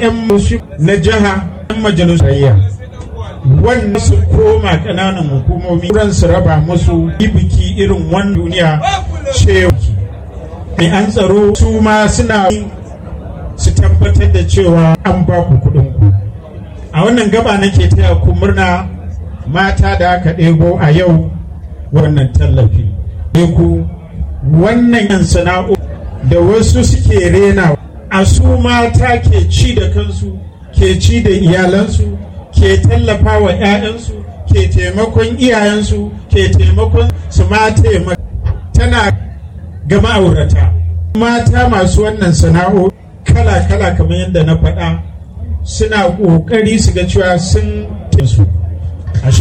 'yan na jiha 'yan majalisar wannan su koma ƙananan hukumomi ran su raba musu biki irin wani duniya cewa mai an tsaro su ma suna su tabbatar da cewa an ba ku kuɗin ku a wannan gaba nake taya ku murna mata da aka ɗebo a yau wannan tallafi ku wannan yan sana'o da wasu suke rena a su mata ke ci da kansu ke ci da iyalansu ke tallafa wa 'ya'yansu ke taimakon iyayensu ke taimakon su ma taimaka tana ga ma'aurata mata masu wannan sana'o kala-kala kamar yadda na faɗa suna ƙoƙari su ga cewa sun su